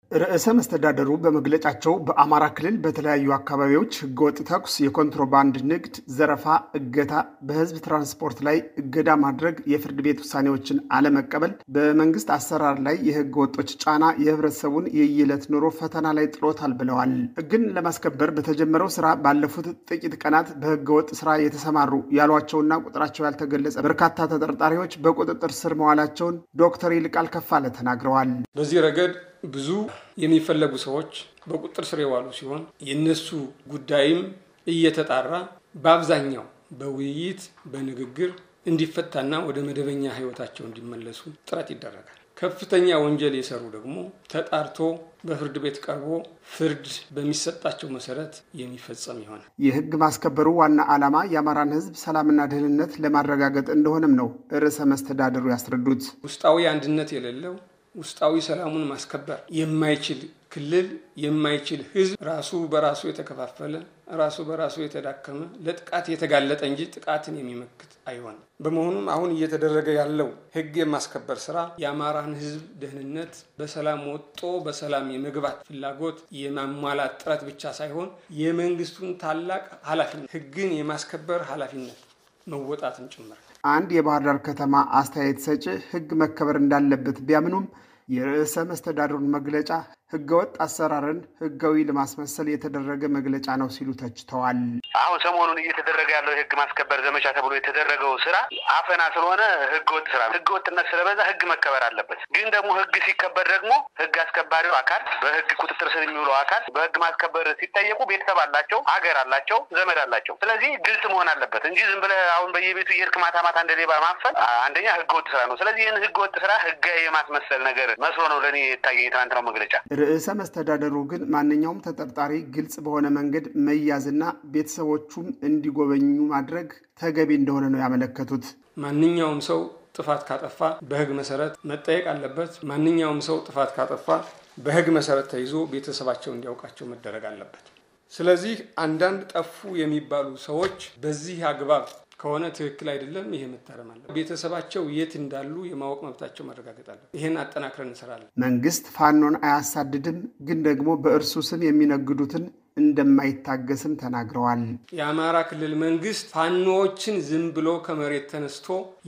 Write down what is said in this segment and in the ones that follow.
ርዕሰ መስተዳደሩ በመግለጫቸው በአማራ ክልል በተለያዩ አካባቢዎች ህገወጥ ተኩስ፣ የኮንትሮባንድ ንግድ፣ ዘረፋ፣ እገታ፣ በህዝብ ትራንስፖርት ላይ እገዳ ማድረግ፣ የፍርድ ቤት ውሳኔዎችን አለመቀበል፣ በመንግስት አሰራር ላይ የህገ ወጦች ጫና የህብረተሰቡን የየዕለት ኑሮ ፈተና ላይ ጥሎታል ብለዋል። ህግን ለማስከበር በተጀመረው ስራ ባለፉት ጥቂት ቀናት በህገ ወጥ ስራ የተሰማሩ ያሏቸውና ቁጥራቸው ያልተገለጸ በርካታ ተጠርጣሪዎች በቁጥጥር ስር መዋላቸውን ዶክተር ይልቃል ከፋለ ተናግረዋል። በዚህ ረገድ ብዙ የሚፈለጉ ሰዎች በቁጥጥር ስር የዋሉ ሲሆን የእነሱ ጉዳይም እየተጣራ በአብዛኛው በውይይት በንግግር እንዲፈታና ወደ መደበኛ ህይወታቸው እንዲመለሱ ጥረት ይደረጋል። ከፍተኛ ወንጀል የሰሩ ደግሞ ተጣርቶ በፍርድ ቤት ቀርቦ ፍርድ በሚሰጣቸው መሰረት የሚፈጸም ይሆናል። የህግ ማስከበሩ ዋና ዓላማ የአማራን ህዝብ ሰላምና ደህንነት ለማረጋገጥ እንደሆነም ነው ርዕሰ መስተዳደሩ ያስረዱት። ውስጣዊ አንድነት የሌለው ውስጣዊ ሰላሙን ማስከበር የማይችል ክልል የማይችል ህዝብ ራሱ በራሱ የተከፋፈለ ራሱ በራሱ የተዳከመ ለጥቃት የተጋለጠ እንጂ ጥቃትን የሚመክት አይሆንም። በመሆኑም አሁን እየተደረገ ያለው ህግ የማስከበር ስራ የአማራን ህዝብ ደህንነት በሰላም ወጦ በሰላም የመግባት ፍላጎት የማሟላት ጥረት ብቻ ሳይሆን የመንግስቱን ታላቅ ኃላፊነት ህግን የማስከበር ኃላፊነት መወጣትም ጭምር። አንድ የባህር ዳር ከተማ አስተያየት ሰጪ ህግ መከበር እንዳለበት ቢያምኑም የርዕሰ መስተዳድሩን መግለጫ ህገወጥ አሰራርን ህጋዊ ለማስመሰል የተደረገ መግለጫ ነው ሲሉ ተችተዋል። አሁን ሰሞኑን እየተደረገ ያለው የህግ ማስከበር ዘመቻ ተብሎ የተደረገው ስራ አፈና ስለሆነ ህገወጥ ስራ ነው። ህገወጥነት ስለበዛ ህግ መከበር አለበት። ግን ደግሞ ህግ ሲከበር ደግሞ ህግ አስከባሪው አካል በህግ ቁጥጥር ስር የሚውለው አካል በህግ ማስከበር ሲጠየቁ ቤተሰብ አላቸው፣ ሀገር አላቸው፣ ዘመድ አላቸው። ስለዚህ ግልጽ መሆን አለበት እንጂ ዝም ብለህ አሁን በየቤቱ እየሄድክ ማታ ማታ እንደ ሌባ ማፈን አንደኛ ህገወጥ ስራ ነው። ስለዚህ ይህን ህገወጥ ስራ ህጋዊ የማስመሰል ነገር መስሎ ነው ለእኔ የታየኝ የትናንትናው መግለጫ። ርዕሰ መስተዳደሩ ግን ማንኛውም ተጠርጣሪ ግልጽ በሆነ መንገድ መያዝና ቤተሰቦቹም እንዲጎበኙ ማድረግ ተገቢ እንደሆነ ነው ያመለከቱት። ማንኛውም ሰው ጥፋት ካጠፋ በህግ መሰረት መጠየቅ አለበት። ማንኛውም ሰው ጥፋት ካጠፋ በህግ መሰረት ተይዞ ቤተሰባቸው እንዲያውቃቸው መደረግ አለበት። ስለዚህ አንዳንድ ጠፉ የሚባሉ ሰዎች በዚህ አግባብ ከሆነ ትክክል አይደለም። ይሄ መታረም አለ። ቤተሰባቸው የት እንዳሉ የማወቅ መብታቸው መረጋገጥ አለ። ይሄን አጠናክረን እንሰራለን። መንግስት ፋኖን አያሳድድም፣ ግን ደግሞ በእርሱ ስም የሚነግዱትን እንደማይታገስም ተናግረዋል። የአማራ ክልል መንግስት ፋኖዎችን ዝም ብሎ ከመሬት ተነስቶ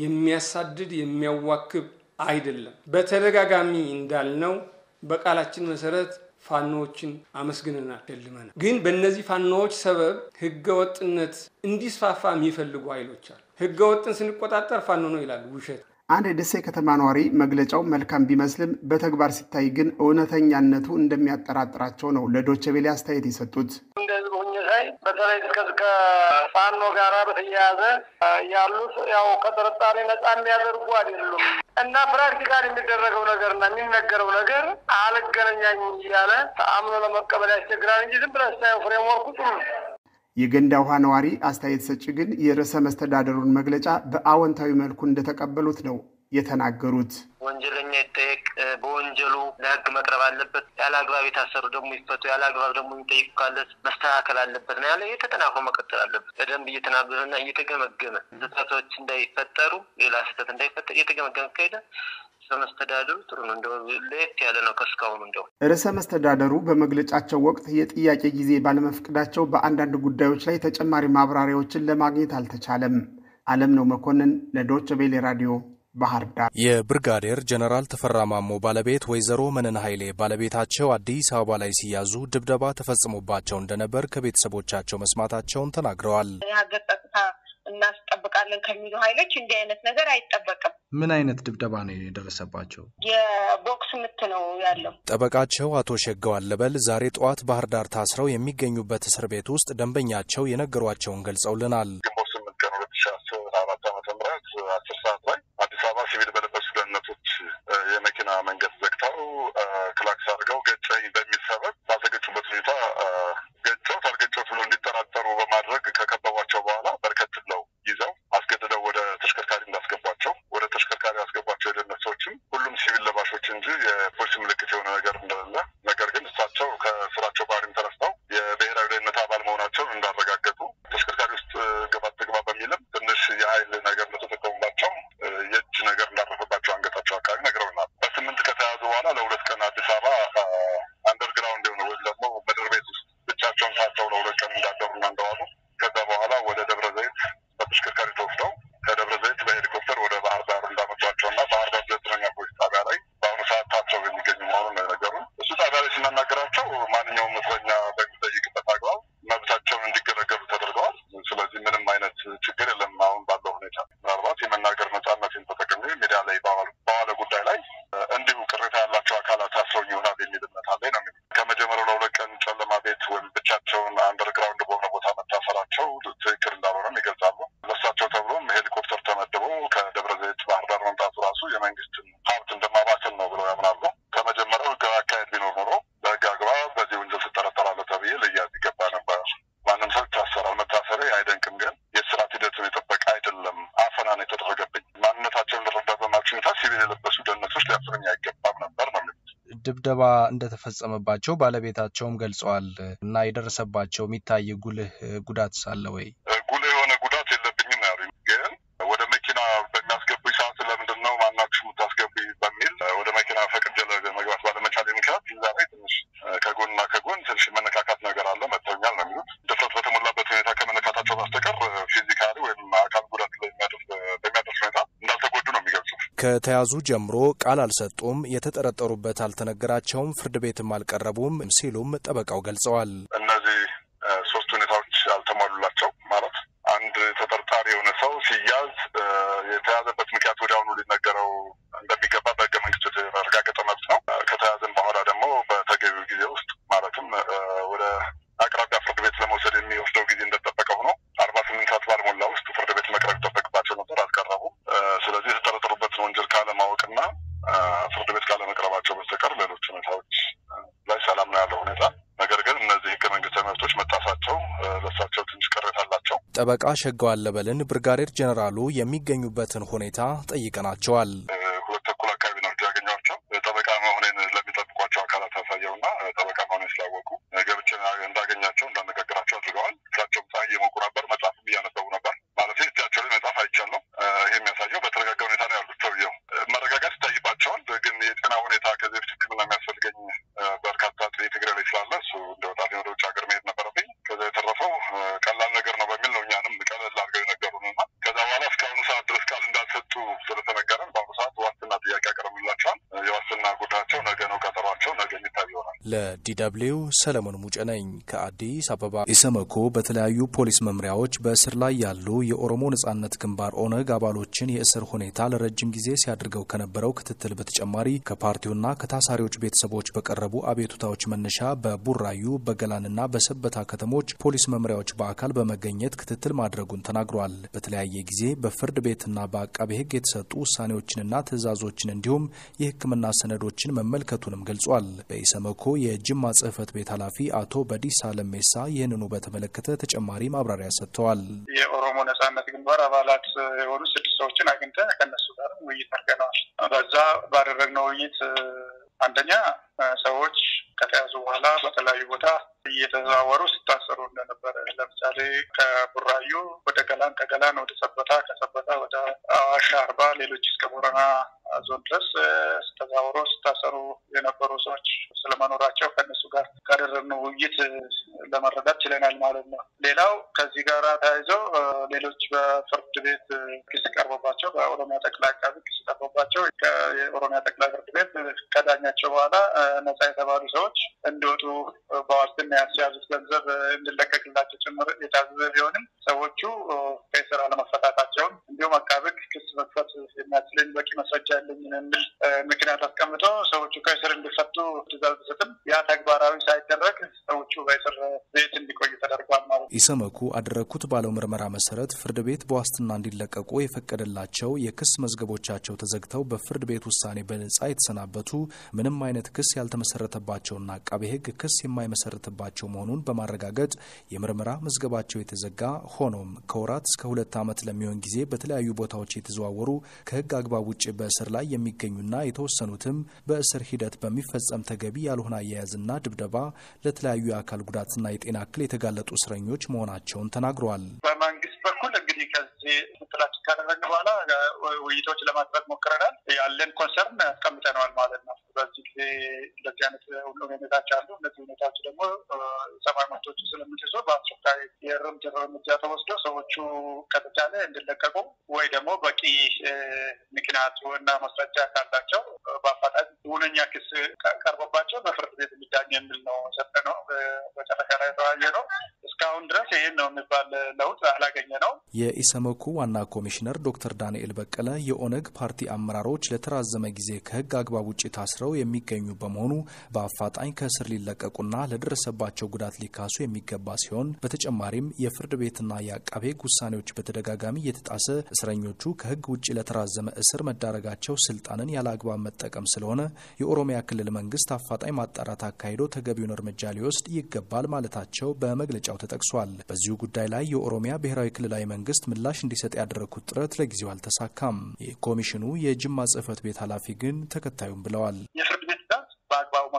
የሚያሳድድ የሚያዋክብ አይደለም። በተደጋጋሚ እንዳልነው በቃላችን መሰረት ፋኖዎችን አመስግነናል፣ ደልመናል። ግን በእነዚህ ፋኖዎች ሰበብ ህገ ወጥነት እንዲስፋፋ የሚፈልጉ ኃይሎች አሉ። ህገ ወጥን ስንቆጣጠር ፋኖ ነው ይላሉ። ውሸት። አንድ የደሴ ከተማ ነዋሪ መግለጫው መልካም ቢመስልም በተግባር ሲታይ ግን እውነተኛነቱ እንደሚያጠራጥራቸው ነው ለዶቼ ቬለ አስተያየት የሰጡት። እንደዚህ ሁኜ ሳይ በተለይ ከፋኖ ጋራ በተያያዘ ያሉት ያው ከጥርጣሬ ነጻ የሚያደርጉ አይደሉም እና ፕራክቲካል የሚደረገው ነገር እና የሚነገረው ነገር አልገናኛኝ እያለ አምኖ ለመቀበል ያስቸግራል እንጂ ዝም ብለህ ስታየው ፍሬምወርኩ ጥሩ ነው። የገንዳ ውሃ ነዋሪ አስተያየት ሰጪ ግን የርዕሰ መስተዳደሩን መግለጫ በአዎንታዊ መልኩ እንደተቀበሉት ነው የተናገሩት። ወንጀለኛ ይጠየቅ፣ በወንጀሉ ለህግ መቅረብ አለበት። ያለ አግባብ የታሰሩ ደግሞ ይፈቱ፣ ያለ አግባብ ደግሞ የሚጠይቁ ካለ መስተካከል አለበት ነው ያለ። የተጠናክሮ መቀጠል አለበት። በደንብ እየተናበበና እየተገመገመ ስህተቶች እንዳይፈጠሩ፣ ሌላ ስህተት እንዳይፈጠር እየተገመገመ ከሄደ መስተዳደሩ ጥሩ ነው። እንደው ለየት ያለ ነው ከእስካሁኑ። እንደው ርዕሰ መስተዳደሩ በመግለጫቸው ወቅት የጥያቄ ጊዜ ባለመፍቀዳቸው በአንዳንድ ጉዳዮች ላይ ተጨማሪ ማብራሪያዎችን ለማግኘት አልተቻለም። አለም ነው መኮንን ለዶች ቬሌ ራዲዮ ባህር ዳር። የብርጋዴር ጀነራል ተፈራ ማሞ ባለቤት ወይዘሮ መነን ኃይሌ ባለቤታቸው አዲስ አበባ ላይ ሲያዙ ድብደባ ተፈጽሞባቸው እንደነበር ከቤተሰቦቻቸው መስማታቸውን ተናግረዋል። የሀገር ጸጥታ እናስጠብቃለን ከሚሉ ኃይሎች እንዲህ አይነት ነገር አይጠበቅም። ምን አይነት ድብደባ ነው የደረሰባቸው? የቦክስ ምት ነው ያለው። ጠበቃቸው አቶ ሸጋው አለበል ዛሬ ጠዋት ባህር ዳር ታስረው የሚገኙበት እስር ቤት ውስጥ ደንበኛቸው የነገሯቸውን ገልጸውልናል። ግንቦት ስምንት ቀን ሁለት ሺ አስር አራት ዓመተ ምህረት አስር ሰዓት ላይ አዲስ አበባ ሲቪል በለበሱ ደህንነቶች የመኪና መንገድ ዘግተው ክላክስ አድርገው ገጨኝ በሚል ሰበብ ባዘገጩበት ሁኔታ ገጨው ታልገጨው ብሎ እንዲጠራጠሩ በማድረግ ከከበቧቸው በኋላ በርከት ብለው ይዘው አስገድደው ወደ ተሽከርካሪ እንዳስገቧቸው ወደ ተሽከርካሪ ያስገቧቸው የደህንነት ሰዎችም ሁሉም ሲቪል ለባሾች እንጂ የፖሊስ ምልክት የሆነ ነገር እንደሌለ ነገር ግን እሳቸው ከስራቸው ባህሪም ተነስተው የብሔራዊ ደህንነት አባል መሆናቸውን እንዳረጋገጡ ተሽከርካሪ ውስጥ ግባ ትግባ በሚልም ትንሽ የኃይል ነገር እንደተጠቀሙባቸው የእጅ ነገር እንዳረፈባቸው አንገታቸው አካባቢ ነግረውናል። በስምንት ከተያዙ በኋላ ለሁለት ቀን አዲስ አበባ ድብደባ እንደተፈጸመባቸው ባለቤታቸውም ገልጸዋል እና የደረሰባቸው የሚታይ ጉልህ ጉዳት ሳለ ወይ? ጉልህ የሆነ ጉዳት የለብኝም ያሉኝ፣ ግን ወደ መኪና በሚያስገቡኝ ሰዓት ለምንድን ነው ማናችሁ የምታስገቡኝ በሚል ወደ መኪና ፈቅጄ መግባት ባለመቻሌ ምክንያት እዛ ላይ ትንሽ ከጎንና ከጎን ትንሽ መነካካት ነገር አለ መጥተውኛል ነው የሚሉት። ድፍረት በተሞላበት ሁኔታ ከመነካታቸው በስተቀር ፊዚካሊ ወይም አካል ጉዳት በሚያደርስ ሁኔታ እንዳልተጎዱ ነው የሚገልጹት። ከተያዙ ጀምሮ ቃል አልሰጡም፣ የተጠረጠሩበት አልተነገራቸውም፣ ፍርድ ቤትም አልቀረቡም ሲሉም ጠበቃው ገልጸዋል። እነዚህ ሶስት ሁኔታዎች አልተሟሉላቸው ማለት አንድ ተጠርጣሪ የሆነ ሰው ሲያዝ የተያዘበት ምክንያት ወዲያውኑ ሊነገረው እንደሚገባ በሕገ መንግስቱ የተረጋገጠ መብት ነው። ከተያዘን በኋላ ደግሞ በተገቢው ጊዜ ውስጥ ማለትም ወደ አቅራቢያ ፍርድ ቤት ለመውሰድ የሚወስደው ጊዜ እንደጠበቀ ሆኖ አርባ ስምንት ሰዓት ባልሞላ ውስጥ ፍርድ ቤት መቅረብ ይጠበቅባቸው ነበር፣ አልቀረቡም። ስለዚህ የተጠረጠሩበትን ወንጀል ካለማወቅና ፍርድ ቤት ካለመቅረባቸው በስተቀር ሌሎች ሁኔታዎች ላይ ሰላም ነው ያለው ሁኔታ። ነገር ግን እነዚህ ህገ መንግስታዊ መብቶች መጣሳቸው ለእሳቸው ትንሽ ቅሬታ አላቸው። ጠበቃ ሸጋው አለበልን ብርጋዴር ጀኔራሉ የሚገኙበትን ሁኔታ ጠይቀናቸዋል። ሁለት ተኩል አካባቢ ነው ያገኘኋቸው። ጠበቃ መሆኔን ለሚጠብቋቸው አካላት ያሳየውና ጠበቃ መሆኔን ስላወቁ ገብቼ እንዳገኛቸው እንዳነጋገራቸው አድርገዋል። እሳቸውም ፀሐይ እየሞቁ ነበር፣ መጽሐፍም እያነበቡ ነበር። ማለት እጃቸው ላይ መጽሐፍ አይቻለሁ። ይህ የሚያሳየው በተረጋጋ ሁኔታ ነው ያሉት። ሰውየው መረጋጋት ይታይባቸዋል። ግን የጤና ሁኔታ ከዚህ በፊት ሕክምና የሚያስፈልገኝ በርካታ የትግራይ ላይ ስላለ እሱ እንደወጣልኝ ወደ ውጭ ሀገር መሄድ ነበረብኝ። ከዛ የተረፈው ቀላል ነገር ነው በሚል ነው እኛንም ቀለል አድርገው የነገሩን እና ከዛ በኋላ እስካሁኑ ሰዓት ድረስ ቃል እንዳልሰጡ ስለተነገረን በአሁኑ ሰዓት ዋስትና ጥያቄ ያቀርብላቸዋል። የዋስትና ጉዳያቸው ነገ ነው ቀጠሯቸው፣ ነገ የሚታይ ይሆናል። ለዲደብሊው ሰለሞን ሙጬ ነኝ ከአዲስ አበባ። ኢሰመኮ በተለያዩ ፖሊስ መምሪያዎች በእስር ላይ ያሉ የኦሮሞ ነጻነት ግንባር ኦነግ አባሎችን የእስር ሁኔታ ለረጅም ጊዜ ሲያደርገው ከነበረው ክትትል በተጨማሪ ከፓርቲውና ከታሳሪዎች ቤተሰቦች በቀረቡ አቤቱታዎች መነሻ በቡራዩ በገላንና በሰበታ ከተሞች ፖሊስ መምሪያዎች በአካል በመገኘት ክትትል ማድረጉን ተናግሯል። በተለያየ ጊዜ በፍርድ ቤትና በአቃቤ ሕግ የተሰጡ ውሳኔዎችንና ትዕዛዞችን እንዲሁም የሕክምና ሰነዶችን መመልከቱንም ገልጿል። በኢሰመኮ የጅማ ጽህፈት ቤት ኃላፊ አቶ በዲሳ ለሜሳ ይህንኑ በተመለከተ ተጨማሪ ማብራሪያ ሰጥተዋል። የኦሮሞ ነጻነት ግንባር አባላት የሆኑ ስድስት ሰዎችን አግኝተን ከነሱ ጋር ውይይት አድርገነዋል። በዛ ባደረግነው ውይይት አንደኛ ሰዎች ከተያዙ በኋላ በተለያዩ ቦታ እየተዘዋወሩ ሲታሰሩ እንደነበረ ለምሳሌ ከቡራዩ ወደ ገላን፣ ከገላን ወደ ሰበታ፣ ከሰበታ ወደ አዋሽ አርባ፣ ሌሎች እስከ ቦረና ዞን ድረስ ተዘዋውሮ ሲታሰሩ የነበሩ ሰዎች ስለመኖራቸው ከእነሱ ጋር ካደረግነው ውይይት ለመረዳት ችለናል ማለት ነው። ሌላው ከዚህ ጋር ተያይዘው ሌሎች በፍርድ ቤት ክስ ቀርቦባቸው በኦሮሚያ ጠቅላይ አቃቢ ክስ ቀርቦባቸው የኦሮሚያ ጠቅላይ ፍርድ ቤት ከዳኛቸው በኋላ ነጻ የተባሉ ሰዎች እንዲወጡ በዋስትና ያስያዙት ገንዘብ እንዲለቀቅላቸው ጭምር የታዘዘ ቢሆንም ሰዎቹ ከስራ አለመፈታታቸውን እንዲሁም አቃቤ ክስ መክፈት የሚያስችለኝ በቂ ማስረጃ ያለኝ የሚል ምክንያት አስቀምጦ ሰዎቹ ከእስር እንዲፈቱ ትዕዛዝ ቢሰጥም ያ ተግባራዊ ሳይደረግ ሰዎቹ በእስር ቤት እንዲቆዩ ተደርጓል ማለት ነው። ኢሰመኩ አደረግኩት ባለው ምርመራ መሰረት ፍርድ ቤት በዋስትና እንዲለቀቁ የፈቀደላቸው የክስ መዝገቦቻቸው ተዘግተው በፍርድ ቤት ውሳኔ በነጻ የተሰናበቱ ምንም አይነት ክስ ያልተመሰረተባቸውና አቃቤ ሕግ ክስ የማይመሰረትባቸው መሆኑን በማረጋገጥ የምርመራ መዝገባቸው የተዘጋ ሆኖም ከወራት እስከ ሁለት ዓመት ለሚሆን ጊዜ በተለያዩ ቦታዎች የተዘዋወሩ ከሕግ አግባብ ውጭ በእስር ላይ የሚገኙና የተወሰኑትም በእስር ሂደት በሚፈጸም ተገቢ ያልሆነ አያያዝና ድብደባ ለተለያዩ የአካል ጉዳትና የጤና እክል የተጋለጡ እስረኞች መሆናቸውን ተናግረዋል። በመንግስት በኩል እንግዲህ ከዚህ ምትላችን ካደረግን በኋላ ውይይቶች ለማድረግ ሞክረናል። ያለን ኮንሰርን ያስቀምጠነዋል ማለት ነው። በዚህ ጊዜ እንደዚህ አይነት ሁሉ ሁኔታዎች አሉ። እነዚህ ሁኔታዎች ደግሞ ሰብአዊ መብቶች ስለምትይዞ በአስቸኳይ የእርምት እርምጃ ተወስዶ ሰዎቹ ከተቻለ እንዲለቀቁ ወይ ደግሞ በቂ ምክንያት እና ማስረጃ ካላቸው በአፋጣኝ ሁነኛ ክስ ቀርቦባቸው በፍርድ ቤት የሚዳኝ የሚል ነው የሰጠነው። መጨረሻ ላይ የተወያየ ነው። እስካሁን ድረስ ይህን ነው የሚባል ለውጥ አላገኘ ነው። የኢሰመኮ ዋና ኮሚሽነር ዶክተር ዳንኤል በቀለ የኦነግ ፓርቲ አመራሮች ለተራዘመ ጊዜ ከህግ አግባብ ውጭ ታስረው የሚገኙ በመሆኑ በአፋጣኝ ከእስር ሊለቀቁና ለደረሰባቸው ጉዳት ሊካሱ የሚገባ ሲሆን በተጨማሪም የፍርድ ቤትና የአቃቤ ህግ ውሳኔዎች በተደጋጋሚ እየተጣሰ እስረኞቹ ከህግ ውጭ ለተራዘመ እስር መዳረጋቸው ስልጣንን ያለ አግባብ መጠቀም ስለሆነ የኦሮሚያ ክልል መንግስት አፋጣኝ ማጣራት አካሂዶ ተገቢውን እርምጃ ሊወስድ ይገባል ማለታቸው በመግለጫው ተጠቅሷል። በዚሁ ጉዳይ ላይ የኦሮሚያ ብሔራዊ ክልላዊ መንግስት ምላሽ እንዲሰጥ ያደረግኩት ጥረት ለጊዜው አልተሳካም። የኮሚሽኑ የጅማ ጽህፈት ቤት ኃላፊ ግን ተከታዩም ብለዋል። የፍርድ ቤት ትዕዛዝ በአግባቡ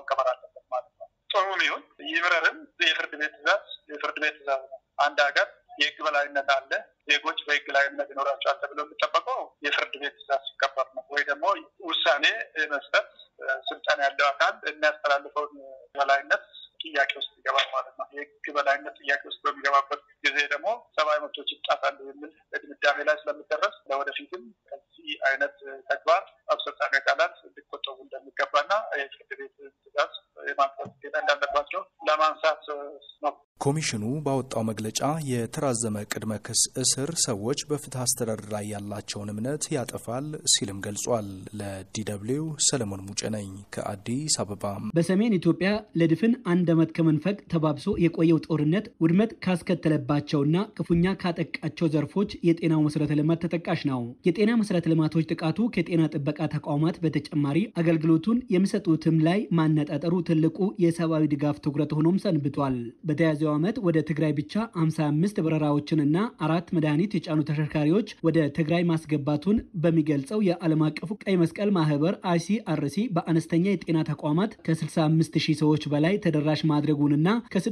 ይብረርም የፍርድ ቤት ትእዛዝ የፍርድ ቤት ትእዛዝ ነው። አንድ ሀገር የህግ በላይነት አለ። ዜጎች በህግ ላይ እምነት ይኖራቸዋል ተብሎ የሚጠበቀው የፍርድ ቤት ትእዛዝ ሲከበር ነው። ወይ ደግሞ ውሳኔ የመስጠት ስልጣን ያለው አካል የሚያስተላልፈውን በላይነት ጥያቄ ውስጥ ይገባል ማለት ነው። የህግ በላይነት ጥያቄ ውስጥ በሚገባበት ጊዜ ደግሞ ሰብአዊ መብቶች ይጣሳሉ የሚል ድምዳሜ ላይ ስለሚደረስ ለወደፊትም ከዚህ አይነት ተግባር አስፈጻሚ አካላት እንዲቆጠቡ እንደሚገባና የፍርድ ቤት ትእዛዝ የማቅረብ ግዴታ እንዳለባቸው ለማንሳት ነው። ኮሚሽኑ ባወጣው መግለጫ የተራዘመ ቅድመ ክስ እስር ሰዎች በፍትህ አስተዳደር ላይ ያላቸውን እምነት ያጠፋል ሲልም ገልጿል። ለዲደብሊው ሰለሞን ሙጬ ነኝ ከአዲስ አበባ። በሰሜን ኢትዮጵያ ለድፍን አንድ ዓመት ከመንፈቅ ተባብሶ የቆየው ጦርነት ውድመት ካስከተለባቸውና ክፉኛ ካጠቃቸው ዘርፎች የጤናው መሰረተ ልማት ተጠቃሽ ነው። የጤና መሰረተ ልማቶች ጥቃቱ ከጤና ጥበቃ ተቋማት በተጨማሪ አገልግሎቱን የሚሰጡትም ላይ ማነጣጠሩ ትልቁ የሰብአዊ ድጋፍ ትኩረት ሆኖም ሰንብቷል። በተያዘው ዓመት ወደ ትግራይ ብቻ 55 በረራዎችንና አራት መድኃኒት የጫኑ ተሽከርካሪዎች ወደ ትግራይ ማስገባቱን በሚገልጸው የዓለም አቀፉ ቀይ መስቀል ማህበር አይሲአርሲ በአነስተኛ የጤና ተቋማት ከ65 ሺህ ሰዎች በላይ ተደራሽ ማድረጉንና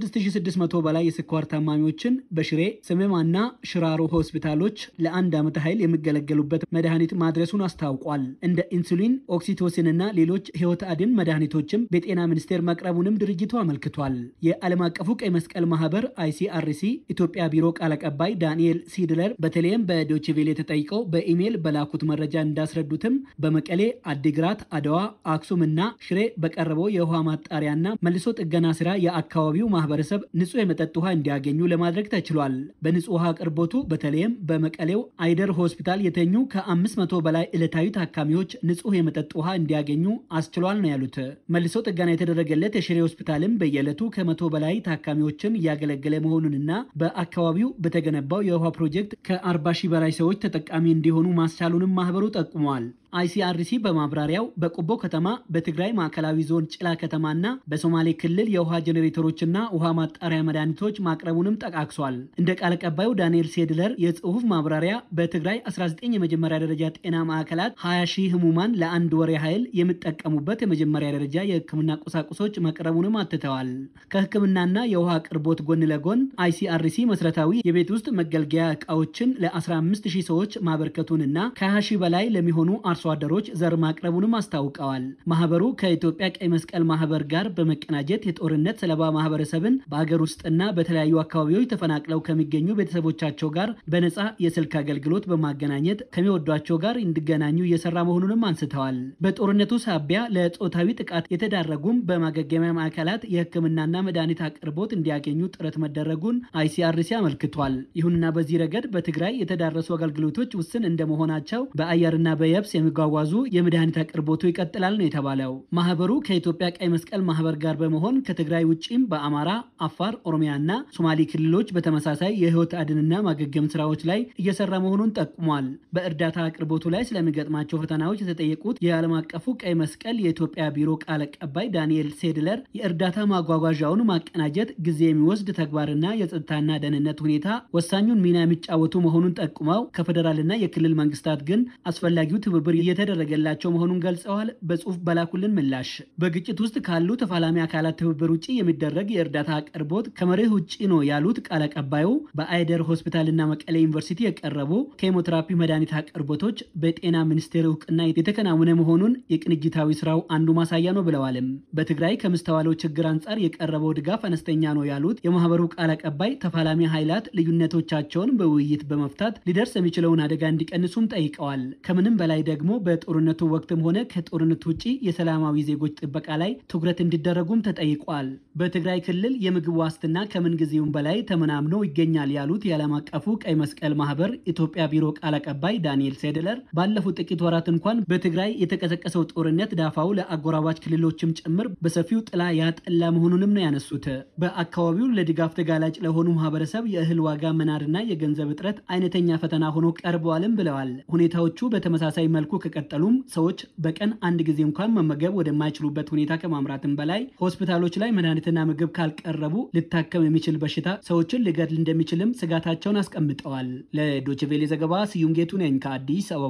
ከ6600 በላይ የስኳር ታማሚዎችን በሽሬ ስሜማና ሽራሮ ሆስፒታሎች ለአንድ ዓመት ኃይል የሚገለገሉበት መድኃኒት ማድረሱን አስታውቋል። እንደ ኢንሱሊን፣ ኦክሲቶሲንና ሌሎች ህይወት አድን መድኃኒቶችም በጤና ሚኒስቴር መቅረቡንም ድርጅቱ አመልክቷል። የዓለም አቀፉ ቀይ መስቀል ማህበር አይሲአርሲ ኢትዮጵያ ቢሮ ቃል አቀባይ ዳንኤል ሲድለር በተለይም በዶችቬሌ ተጠይቀው በኢሜይል በላኩት መረጃ እንዳስረዱትም በመቀሌ፣ አዲግራት፣ አድዋ፣ አክሱም እና ሽሬ በቀረበው የውሃ ማጣሪያና መልሶ ጥገና ስራ የአካባቢው ማህበረሰብ ንጹህ የመጠጥ ውሃ እንዲያገኙ ለማድረግ ተችሏል። በንጹህ ውሃ አቅርቦቱ በተለይም በመቀሌው አይደር ሆስፒታል የተኙ ከ500 በላይ ዕለታዊ ታካሚዎች ንጹህ የመጠጥ ውሃ እንዲያገኙ አስችሏል ነው ያሉት። መልሶ ጥገና የተደረገለት የሽሬ ሆስፒታልም በየዕለቱ ከመቶ በላይ ታካሚዎችን እያገለገለ መሆኑንና በአካባቢው በተገነባው የውሃ ፕሮጀክት ከ40 ሺህ በላይ ሰዎች ተጠቃሚ እንዲሆኑ ማስቻሉንም ማህበሩ ጠቁመዋል። አይሲአርሲ በማብራሪያው በቆቦ ከተማ በትግራይ ማዕከላዊ ዞን ጭላ ከተማና በሶማሌ ክልል የውሃ ጄኔሬተሮችና ውሃ ማጣሪያ መድኃኒቶች ማቅረቡንም ጠቃቅሷል። እንደ ቃል አቀባዩ ዳንኤል ሴድለር የጽሁፍ ማብራሪያ በትግራይ 19 የመጀመሪያ ደረጃ ጤና ማዕከላት 20 ሺህ ህሙማን ለአንድ ወር ያህል የሚጠቀሙበት የመጀመሪያ ደረጃ የህክምና ቁሳቁሶች መቅረቡንም አትተዋል። ከህክምናና የውሃ አቅርቦት ጎን ለጎን አይሲአርሲ መሰረታዊ የቤት ውስጥ መገልገያ እቃዎችን ለ15 ሺህ ሰዎች ማበርከቱንና ከ20 ሺህ በላይ ለሚሆኑ አርሶ አደሮች ዘር ማቅረቡንም አስታውቀዋል። ማህበሩ ከኢትዮጵያ ቀይ መስቀል ማህበር ጋር በመቀናጀት የጦርነት ሰለባ ማህበረሰብን በአገር ውስጥና በተለያዩ አካባቢዎች ተፈናቅለው ከሚገኙ ቤተሰቦቻቸው ጋር በነፃ የስልክ አገልግሎት በማገናኘት ከሚወዷቸው ጋር እንዲገናኙ እየሰራ መሆኑንም አንስተዋል። በጦርነቱ ሳቢያ ለጾታዊ ጥቃት የተዳረጉም በማገገሚያ ማዕከላት የህክምናና መድኃኒት አቅርቦት እንዲያገኙ ጥረት መደረጉን አይሲአርሲ አመልክቷል። ይሁንና በዚህ ረገድ በትግራይ የተዳረሱ አገልግሎቶች ውስን እንደመሆናቸው በአየርና በየብስ የሚጓጓዙ የመድኃኒት አቅርቦቱ ይቀጥላል ነው የተባለው። ማህበሩ ከኢትዮጵያ ቀይ መስቀል ማህበር ጋር በመሆን ከትግራይ ውጭም በአማራ፣ አፋር፣ ኦሮሚያና ሶማሌ ክልሎች በተመሳሳይ የህይወት አድንና ማገገም ስራዎች ላይ እየሰራ መሆኑን ጠቁሟል። በእርዳታ አቅርቦቱ ላይ ስለሚገጥማቸው ፈተናዎች የተጠየቁት የዓለም አቀፉ ቀይ መስቀል የኢትዮጵያ ቢሮ ቃል አቀባይ ዳንኤል ሴድለር የእርዳታ ማጓጓዣውን ማቀናጀት ጊዜ የሚወስድ ተግባርና የጸጥታና ደህንነት ሁኔታ ወሳኙን ሚና የሚጫወቱ መሆኑን ጠቁመው ከፌዴራልና የክልል መንግስታት ግን አስፈላጊው ትብብር እየተደረገላቸው መሆኑን ገልጸዋል። በጽሁፍ በላኩልን ምላሽ በግጭት ውስጥ ካሉ ተፋላሚ አካላት ትብብር ውጭ የሚደረግ የእርዳታ አቅርቦት ከመርህ ውጭ ነው ያሉት ቃል አቀባዩ በአይደር ሆስፒታልና መቀሌ ዩኒቨርሲቲ የቀረቡ ኬሞቴራፒ መድኃኒት አቅርቦቶች በጤና ሚኒስቴር እውቅና የተከናወነ መሆኑን የቅንጅታዊ ስራው አንዱ ማሳያ ነው ብለዋልም። በትግራይ ከምስተዋለው ችግር አንጻር የቀረበው ድጋፍ አነስተኛ ነው ያሉት የማህበሩ ቃል አቀባይ ተፋላሚ ኃይላት ልዩነቶቻቸውን በውይይት በመፍታት ሊደርስ የሚችለውን አደጋ እንዲቀንሱም ጠይቀዋል። ከምንም በላይ ደግሞ በጦርነቱ ወቅትም ሆነ ከጦርነቱ ውጭ የሰላማዊ ዜጎች ጥበቃ ላይ ትኩረት እንዲደረጉም ተጠይቋል። በትግራይ ክልል የምግብ ዋስትና ከምን ጊዜውም በላይ ተመናምኖ ይገኛል ያሉት የዓለም አቀፉ ቀይ መስቀል ማህበር ኢትዮጵያ ቢሮ ቃል አቀባይ ዳንኤል ሴድለር ባለፉት ጥቂት ወራት እንኳን በትግራይ የተቀሰቀሰው ጦርነት ዳፋው ለአጎራባች ክልሎችም ጭምር በሰፊው ጥላ ያጠላ መሆኑንም ነው ያነሱት። በአካባቢው ለድጋፍ ተጋላጭ ለሆኑ ማህበረሰብ የእህል ዋጋ መናርና የገንዘብ እጥረት አይነተኛ ፈተና ሆኖ ቀርበዋልም ብለዋል። ሁኔታዎቹ በተመሳሳይ መልኩ ከቀጠሉም ሰዎች በቀን አንድ ጊዜ እንኳን መመገብ ወደማይችሉበት ሁኔታ ከማምራትም በላይ ሆስፒታሎች ላይ መድኃኒትና ምግብ ካልቀረቡ ልታከም የሚችል በሽታ ሰዎችን ሊገድል እንደሚችልም ስጋታቸውን አስቀምጠዋል። ለዶችቬሌ ዘገባ ስዩም ጌቱ ነኝ ከአዲስ አበባ።